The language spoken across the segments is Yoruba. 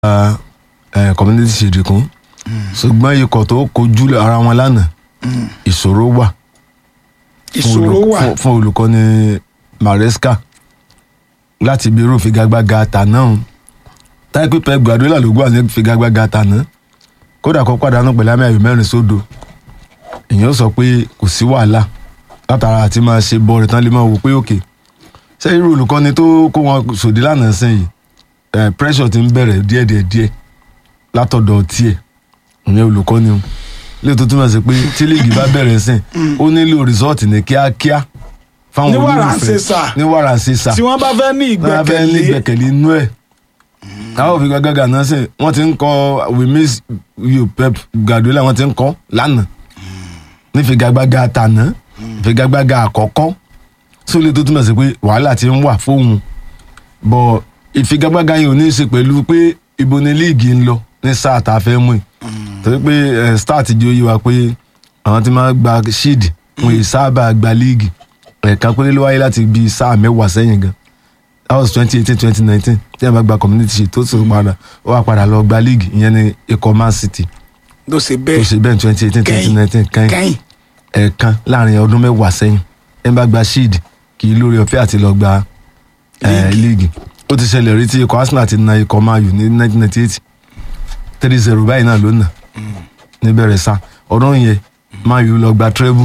ẹ community shield kún ṣùgbọ́n ikọ̀ tó kojú ara wọn lánàá ìṣòro wà fún ìṣòro olù- wà fún- fún olùkọ́ni Maresca láti ibi irú figagbága tàná táìpì Pep Guardiola ló gbà ní figagbága tàná kódà kó pàdánù pẹ̀lú àmì ayò mẹ́rin sódò èèyàn sọ pé kò sí wàhálà látara àti máa ṣe bọ́ọ̀rẹ̀ tán lè máa wò pé òkè ṣé irú olùkọ́ni tó kó wọn sòdí lánàá sẹ́yìn eh, pressure ti ń bẹ̀rẹ̀ díẹ̀díẹ̀ díẹ̀ látọ̀dọ̀ tiẹ̀ ìyẹn olùkọ́ni o lè tó túmọ̀ sí pé tí líìgì bá bẹ̀rẹ̀ sìn ó nílò rìsọ́ọ̀tì ní kíákíá fáwọn Ní wàrà olólùfẹ́ ṣèṣà. ní wàrà ṣèṣà tí wọ́n bá fẹ́ ní wọ́n fẹ́ ní ìgbẹ́kẹ̀lé ìgbẹ́kẹ̀lé inú ẹ̀ àwọn òfin gàgàgà náà sìn wọ́n ti ń kọ́ we miss you Pep Guardiola wọ́n ti ń kọ́ lánàá ní figagbága tàná figagbága àkọ́kọ́ sólè tó túmọ̀ sí pé wàhálà ti ń wà fóun bọ̀ ìfigagbága yìí ò ní í ṣe pẹ̀lú pé ibo ni líìgì ń lọ ní sáà tá a fẹ́ mú yìí torí pé eh, start jẹ́ oyè wa pé àwọn tí máa gba shield wọn yìí sábà gba líìgì ẹ̀ẹ̀kan péré ló wáyé láti bíi sáà mẹ́wàá sẹ́yìn gan that was twenty eighteen twenty nineteen tí a bá gba community shield tó tún padà ó wá padà lọ gba líìgì ìyẹn ní ikọ̀ Man City ló ṣe tó bẹ́ẹ̀ ṣe bẹ́ẹ̀ twenty eighteen twenty kẹ́yìn nineteen kẹ́yìn kẹ́yìn ẹ̀ẹ̀kan láàrin ọdún mẹ́wàá sẹ́yìn ẹ̀ ń bá gba shield kì í lórí ọ̀fẹ́ àti lọ gba eh, league ó ti ṣẹlẹ̀ rí tí ikọ̀ Arsenal ti na ikọ̀ Man U ní nineteen ninety eight three zero báyìí náà ló nà níbẹ̀rẹ̀ sá ọdún yẹn Man U lọ gba treble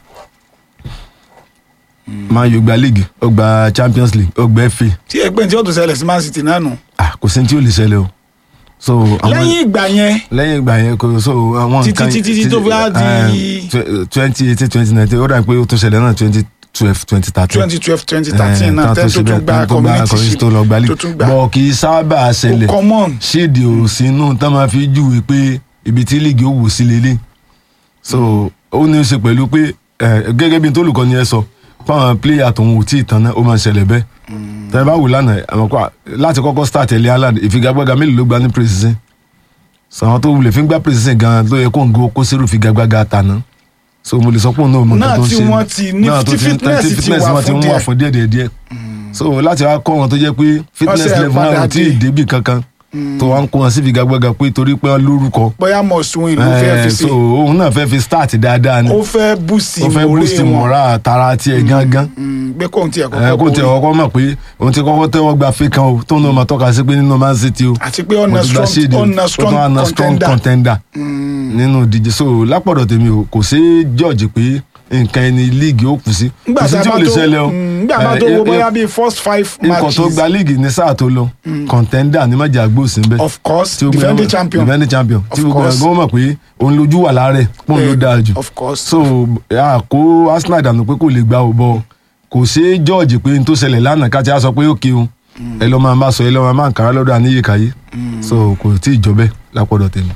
Man U gba league ó gba Champions League ó gba FA tí ẹgbẹ́ tí ó tún ṣẹlẹ̀ sí Man City náà nù ah kò sí ní tí ó lè ṣẹlẹ̀ o so àwọn lẹ́yìn ìgbà yẹn lẹ́yìn ìgbà yẹn kò so àwọn Títí- nǹkan títí- títí tó fi wá di- twenty eighteen twenty nineteen ó dà pé ó tún ṣẹlẹ̀ náà twenty twelve twenty thirteen twenty twelve twenty thirteen náà tẹ́ tó tún gba tó community shield shield tó lọ gba tó league tún gba bọ̀ kì í sábà ṣẹlẹ̀ ó common ṣíìdì ò sínú tán máa fi júwe pé ibi tí líìgì ó wò sí lélẹ̀ so ó ní í ṣe pẹ̀lú pé eh, gẹ́gẹ́ bí n tó olùkọ́ ni ẹ sọ fáwọn pléyà tòun ò tí ì tán náà ó máa ṣẹlẹ̀ bẹ́ẹ̀ tẹ́lẹ̀ bá wù lánàá àwọn kọ́ láti kọ́kọ́ start ẹ̀lẹ́ Haaland ìfigagbága mélòó ló gba ní precision sàwọn tó wulẹ̀ fi ń gbá precision gan ló yẹ kó ń go kó sírù figagbága tàná so mo lè sọ pé òun náà mọ nǹkan Náà tó ń tí ṣe wọ́n ti ní- náà tó tí ti ń- fitness tí ti fitness wà wọn ti fún ń wà díẹ̀. fún díẹ̀ díẹ̀ díẹ̀ so láti wá kọ́ wọn tó jẹ́ pé fitness Ọ̀sẹ̀ level náà padà ò tí ì dé. débì kankan tó wá ń kó wọn sí figagbága pé torí pé wọn lórúkọ bóyá must win ló fẹ́ fi Eh, ṣe so òun náà fẹ́ fi start dáadáa ni ó fẹ́ boost ó fẹ́ ìmọ̀re boost wọn mọ́ra tara tiẹ̀ gángan Mm, gbé kóhun tiẹ̀ ẹ kọ́kọ́ kó tiẹ̀ borí. kọ́kọ́ mọ̀ pé òun ti kọ́kọ́ tẹ́wọ́ gba fake kan o tó ń lọ máa tọ́ka sí pé nínú Man City o àti pé mo ọ̀nà ti gba strong shade o, ọ̀nà ó tún wá na strong contender contender nínú ìdíje so lápọ̀dọ̀ tèmi o kò sí George pé nǹkan ẹni líìgì ó kù sí nígbà kò sí tá a tí bá ò lè tó ṣẹlẹ̀ o mm, nígbà bá Eh, tó wo eh, bóyá bíi first five ikọ̀ tó matches gba líìgì ní sáà tó lọ contender ní májà gbòòsì ń bẹ of course tí ó gbé defending wọn- champion defending champion Of tí gbogbo course. ẹgbẹ́ wọn mọ̀ pé òun lójú wà lára ẹ̀ pọ́n ló Eh, dáa jù of course so a kó Arsenal dànù pé kò lè gba òbọ kò ṣe é George pé n tó ṣẹlẹ̀ lánàá ká tí a sọ pé ó kéwọn ẹ lọ́ máa má sọ ẹ lọ́ máa má nkàrà lọ́dọ̀ àníyèkáyé so kò tí ì jọ bẹ́ẹ̀ lápọ̀dọ̀ tèmi.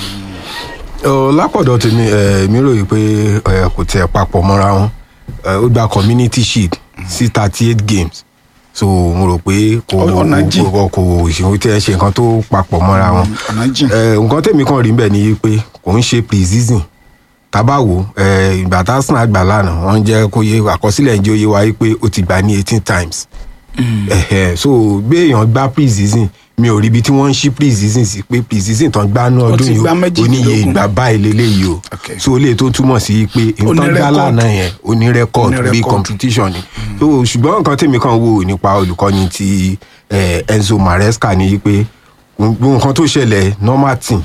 Ọ, lápọ̀dọ̀ tèmi ẹ̀, mi ròyìn pé ẹ̀, kò tiẹ̀ papọ̀ mọ́ra wọn Ẹ̀, ó gba community shield sí thirty eight games so mo rò pé kò Ọ̀nà jìn. kò kò ìṣòro tí ẹ ṣe nǹkan tó papọ̀ mọ́ra wọn ọ̀nà jìn Ẹ̀, nǹkan tèmi kàn rí bẹ́ẹ̀ ni pé kò ń ṣe pre-season tábàwò ẹ̀, ìgbà tá Arsenal gbà lánàá wọ́n jẹ́ kó yé àkọsílẹ̀ ń jẹ́ òye wa yí pé ó ti gbà ní eighteen times ẹ̀hẹ̀, so bí èèyàn gbá pre-season mi ò rí ibi tí wọ́n ń ṣí pre-season sí pé pre-season tán gbá ní Ó ọdún ti yìí gbá ó níye méjìdínlógún. ìgbà báyìí lélẹ́yìí o Okay. so lè tó túmọ̀ sí pé Ó ní nǹkan gbá record. lánàá yẹn ó ní record Ó ní bí record. competition ni so ṣùgbọ́n nǹkan tèmi kan wò nípa olùkọ́ni ti eh, Enzo Maresca ni pé gbogbo nǹkan tó ṣẹlẹ̀ normal team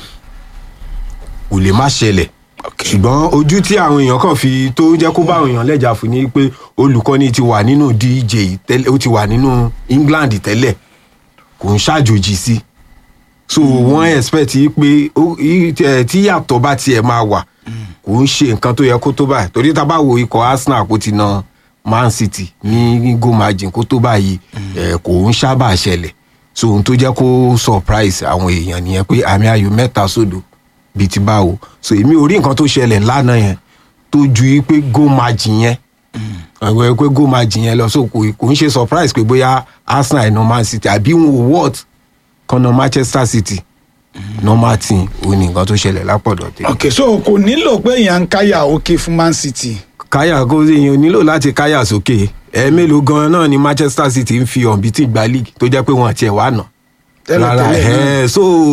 kò lè má ṣẹlẹ̀ ṣùgbọ́n ojú tí àwọn èèyàn kàn fi tó jẹ́ kó bá àwọn èèyàn lẹ́jà fún ni pé olùkọ́ni ti wà nínú DJ yìí tẹ́lẹ̀ ó ti wà nínú England tẹ́lẹ̀ kò ń ṣàjòjì sí so wọ́n expect yìí pé ó- yìí, eh, tí yàtọ̀ bá tiẹ̀ máa wà kò ń ṣe nǹkan tó yẹ kó tó báyìí torí tá a bá wo ikọ̀ Arsenal kó ti na Man City ní goal margin kó tó báyìí eh, kò ń sábà ṣẹlẹ̀ so ohun tó jẹ́ kó surprise àwọn èèyàn nìyẹn pé àmì ayò mẹ́ta sódò bíi ti báwo so èmi ò rí nǹkan tó ṣẹlẹ̀ lánàá yẹn tó ju yí pé goal margin yẹn àwọn pé goal margin yẹn lọ so kò kò ń ṣe surprise pé bóyá Arsenal na Man City àbí wọn ò what kan na Manchester City normal team ò ní nǹkan tó ṣẹlẹ̀ lápọ̀dọ̀ tèmi. ok so kò nílò pé èèyàn ń káyà òkè fún Man City káyà kó èèyàn nílò láti káyà sókè ẹ̀ẹ́mélòó gan-an náà ni Manchester City ń fi ọ̀nbí tí gba league tó jẹ́ pé wọ́n tiẹ̀ wá nà Tẹ́lẹ̀ rárá tẹ́lẹ̀ náà. ẹ̀ so